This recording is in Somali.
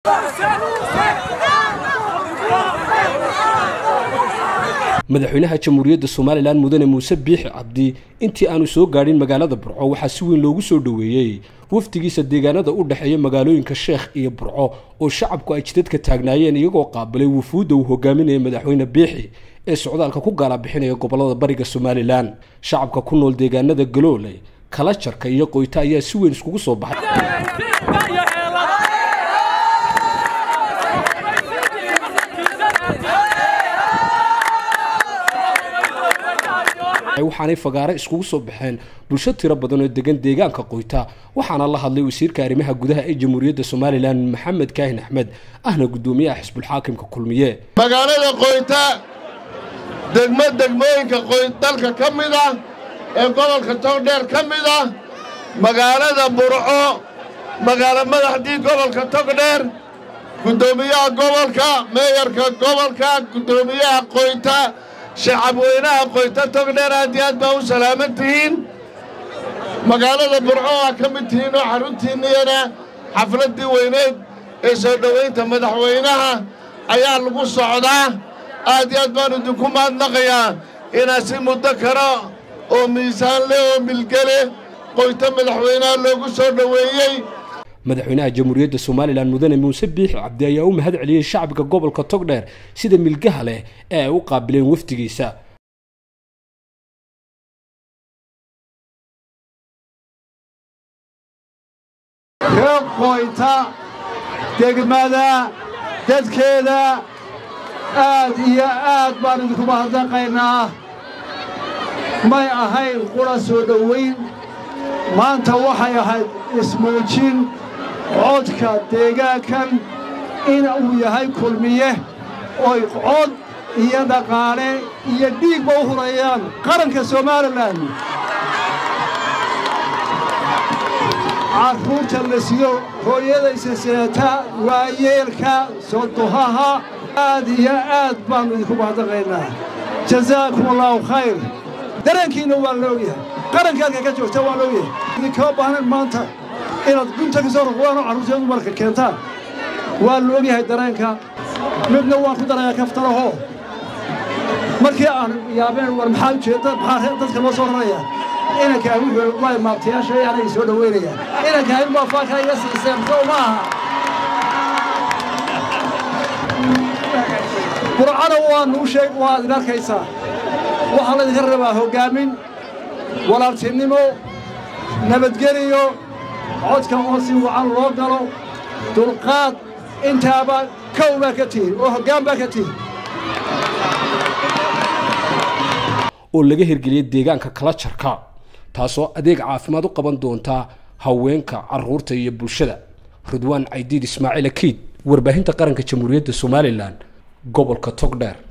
madaxweynaha jamhuuriyadda somalilan mudane muuse biixi cabdi intii aanu soo gaadhin magaalada burco waxaa si weyn loogu soo dhoweeyey wafdigiisa deegaanada u dhexeeya magaalooyinka sheekh iyo burco oo shacabku ay jidadka taagnaayeen iyagoo qaabilay wufuudda uu hogaaminaya madaxweyne biixi ee socdaalka ku gaalabixinaya gobolada bariga somalilan shacabka ku nool deegaanada galoole kalajarka iyo qoyta ayaa si weyn iskugu soo baxay waxaanay fagaare iskugu soo baxeen bulsho tiro badan oo degan deegaanka qoyta waxaana la hadlay wasiirka arrimaha gudaha ee jamhuuriyadda somalilan maxamed kaahin axmed ahna guddoomiyaha xisbulxaakimka kulmiye magaalada qoyta degmo degmooyinka dalka ka mid ah ee gobolka togdheer ka mid ah magaalada burco magaalo madaxdii gobolka togdheer guddoomiyaha gobolka meeyarka gobolka guddoomiyaha qoyta shacabweynaha qoyta togdheer aad iyo aad baa u salaaman tihiin magaalada burco aa ka mid tihiin oo xaruntiinniyana xafladdii weyneyd ee soo dhowaynta madaxweynaha ayaa lagu socdaa aad iyo aad baan idinku mahadnaqayaa inaa si muddo kale oo miisaan leh oo milgele qoyta madaxweynaha loogu soo dhoweeyey madaxweynaha jamhuuriyadda somalilan mudane muuse biixi cabdi ayaa u mahad celiyey shacbiga gobolka togdheer sida milgaha leh ee ay u qaabileen wafdigiisa reer qoyta degmada dadkeeda aad iyo aad baan idinku mahadnaqaynaa may ahayn qura soo dhowayn maanta waxay ahayd ismuujin codka deegaankan in uu yahay kulmiye oy cod iyo dhaqaale iyo dhiigba u hurayaan qaranka somalilan carruurta la sido hooyadaysa seeta waayeelka sodohaha aad iyo aad baannu idinku mahadnaqaynaa jazaakum allaahu khayr dareenkiinna waa loogyahay qarankaadka ka joogta waa loogyahay idinkama baahnayn maanta inaad gunta ka soo ruqdaanoo carruurteedu marka keentaan waa la ogyahay dareenka midna waan ku darayaa kaftaraho markii aan yaabeen war maxaa ujeedda maxaa dadka loo soo raraya inankaa wuxuu waa maabtayaasha anay soo dhoweynayaan inankaa in baa faaka iga siiseen soo ma aha burcana waa nuu sheeg waad idin arkaysaa waxaa laydinka rabaa hoggaamin walaaltinimo nabadgeliyo codka oo si wacan loo galo dulqaad intaaba kow baa ka tihin oo hoggaan baa ka tihin oo laga hirgeliyay deegaanka kalajarka taasoo adeeg caafimaad u qaban doonta haweenka carruurta iyo bulshada ridwaan caydiid ismaaciil akiid warbaahinta qaranka jamhuuriyadda somalilan gobolka togdheer